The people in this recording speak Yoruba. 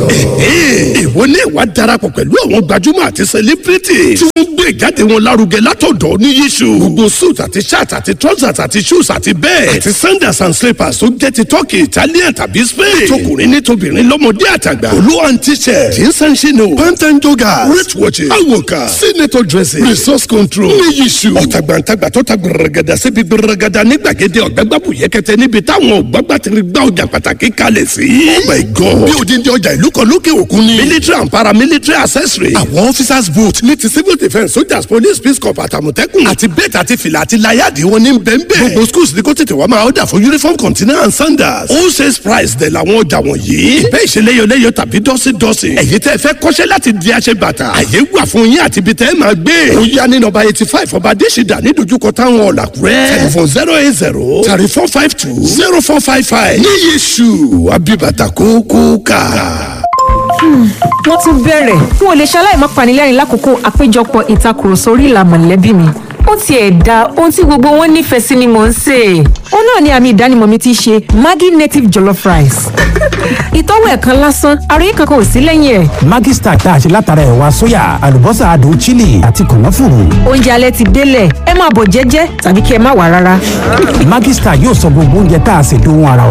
lọ. ìwọ ní ìwà darapọ̀ pẹ̀lú àwọn gbajúmọ̀ àti sẹlẹ́bírìtì tí wọ́n gbé ìjáde wọn lárugẹ látọ̀dọ̀ ní yíṣu. gbogbo suit àti shirt àti trousers àti shoes àti bẹ́ẹ̀ àti sandals and slippers tó jẹ́ ti turkey italian tàbí spain. tọkùnrin ní tobìnrin lọ́mọdé àtàgbà. olú and t-shirt jeans and chino pant and joggers wrist watches awoka senator dressing resource control ní yíṣu. ọ̀tàgbàǹtàgbà tó ta gbẹrẹgẹdà síbi gbẹrẹgẹdà ní gbàgede ọ̀gbẹ́gbàbù yẹkẹtẹ níbi táwọn ọ̀gbàgbà ti rí gbá ọjà pàtàkì kalẹ̀ sí. oh my god bí odindi ọjà ìlú kan lókè òkun ni. military and paramilitary accessory. àwọn officers boot ní ti civil defence soldiers police peace corps àtàmọ̀tẹ́kùn. àti bẹ́ẹ̀tì àti fìlà àti láyàdì wọn ní bẹ́ẹ̀nbẹ́ẹ̀. gbogbo schools ní kó tètè wá máa ọ̀dà fún uniform container and sandals. all sales price dẹ̀ làwọn ọjà wọ̀nyí. ìbẹ́ ìṣeléyọléyọ tàbí dọ́sídọ́sí. ẹ̀yin tẹ́ fẹ́ kọ́ṣẹ́ láti di aṣẹ bàtà. àyè wà fún yín àti ibi tẹ́ ẹ máa gbé. ó yá ní nọ́mbà eighty five ọba adésìdá ní dojúkọ táwọn ọ̀làkúrẹ́. telephone zero eight zero thirty four five two zero four five five. ní yéṣu abibata kókó ká wọ́n tún bẹ̀rẹ̀ n ò lè ṣaláì má panilẹ́rìn lákòókò àpéjọpọ̀ ìtakùrọ̀sọ orí ìlà mọ̀lẹ́bí mi ó tiẹ̀ da ohun tí gbogbo wọn nífẹ̀ẹ́ sí ni mò ń sè é ó náà ni àmì ìdánimọ̀ mi ti ṣe maggi native jollof rice ìtọ́wò ẹ̀kan lásán àròyé kankan ò sí lẹ́yìn ẹ̀. Maggi Star tá a ṣe látara ẹ̀wà sóyà àlùbọ́sà adùn chili àti kànáfùrù. oúnjẹ alẹ́ ti délẹ̀ ẹ máa bọ̀ jẹ́jẹ́ tàbí kí ẹ má wà rárá. Maggi Star yóò sọ gbogbo oúnjẹ tá a ṣe dóhun ara